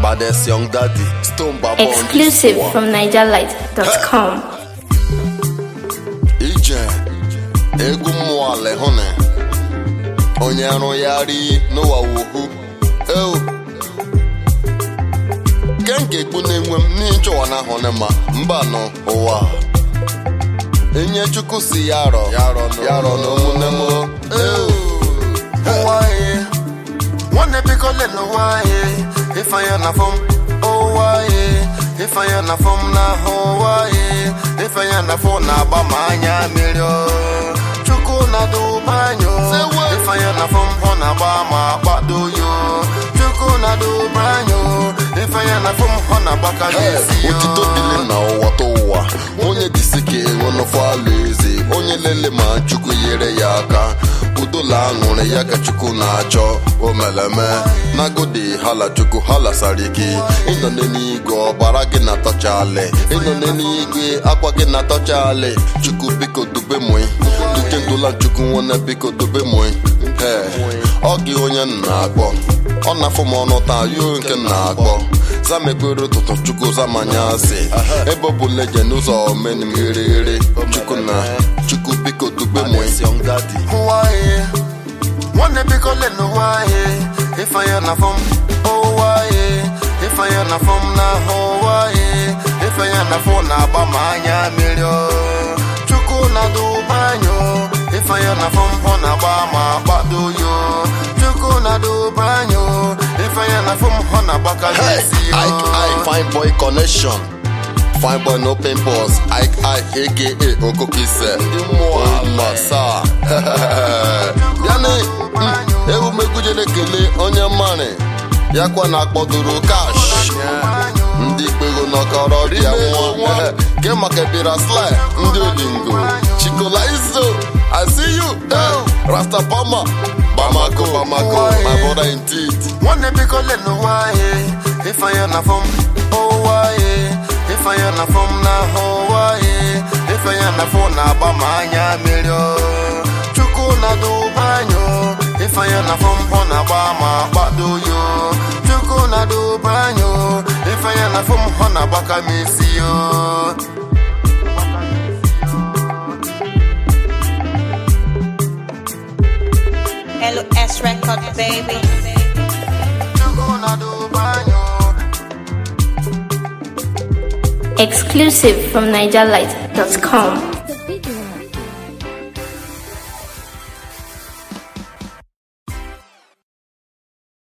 baddest young daddy stone baba on this Exclusive one. from NigerLight.com. ije egwu mmụọ ala hụ na onye arụ ya ri n'ụwa wohu eu ke nke ekpu na-enwe m n'ịchọwa na ahụ na ma mba nọ ụwa enye chukwu si ya rọ ya rọ na ụmụnne m eu ụwa ye nwanne biko lele ụwa ye ifeanya na fọm ụwa ye ifeanya na fọm n'ahụ ụwa ye ifeanya na fọ na-agba ma anya mmiri o. chukwu na-adụba anyị o. ifeanya na fọm hụ na-agba ma kpado yo chukwu na-adụba anyị o. ifeanya na fọm hụ na-agbaka n'isi yo otito dịle na ụwa ta ụwa onye dịsị ka enwe n'ofe ala eze onye lele ma chukwu nyere ya aka udola aṅụrị ya ka chukwu na-achọ omeleme nagodi hala chukwu hala sariki ịnọ n'eluigwe ọbara gị na-atọchali ịnọ n'eluigwe akwa gị na-atọchali chukwu biko dube mụị duke ndụla chukwu nwanne biko dube mụị ee ọ gị onye m na-akpọ ọ na-afụ m ọnụ taa yo nke m na-akpọ zama ekpere ụtụtụ chukwu zamanya asị ebe ọ bụ leje n'ụzọ omenim ghere chukwu na chukwu biko dube mụị ụwa ye nwanne biko lele ụwa ye ifeanya na fọm ụwa ye ifeanya na fọm n'ahụ ụwa ye ifeanya na fọ na-agba ma anya mmiri o. chukwu na-adụba anyị o. ifeanya na fọm hụ na-agba ma kpado yo chukwu na-adụba anyị o. ifeanya na fọm hụ na-agbaka n'isi yo fine boy connection fine boy no pimples ike ike aka okokise ndị mmụọ masa bịanị ewumegwujere ekele onye mmarị ya kwa na akpọdoro kash ndị kpego nọkọrọ rie nwa ke maka bịara sly ndị olingo chikola izo i see you eh, rastapama bamako bamako my brother indeed nwanne biko lele ụwa ye ifeanya na fọm ụwa ye ifeanya na fọm n'ahụ ụwa ye ifeanya na fọ na-agba ma anya mmiri o. chukwu na-adụba anyị o. ifeanya na fọm hụ na-agba ma kpado yo chukwu na-adụba anyị o. ifeanya na fọm hụ na-agbaka m isi yo LS Record, baby. chukwu na-adụba anyị o. Exclusive from NigerLight.com.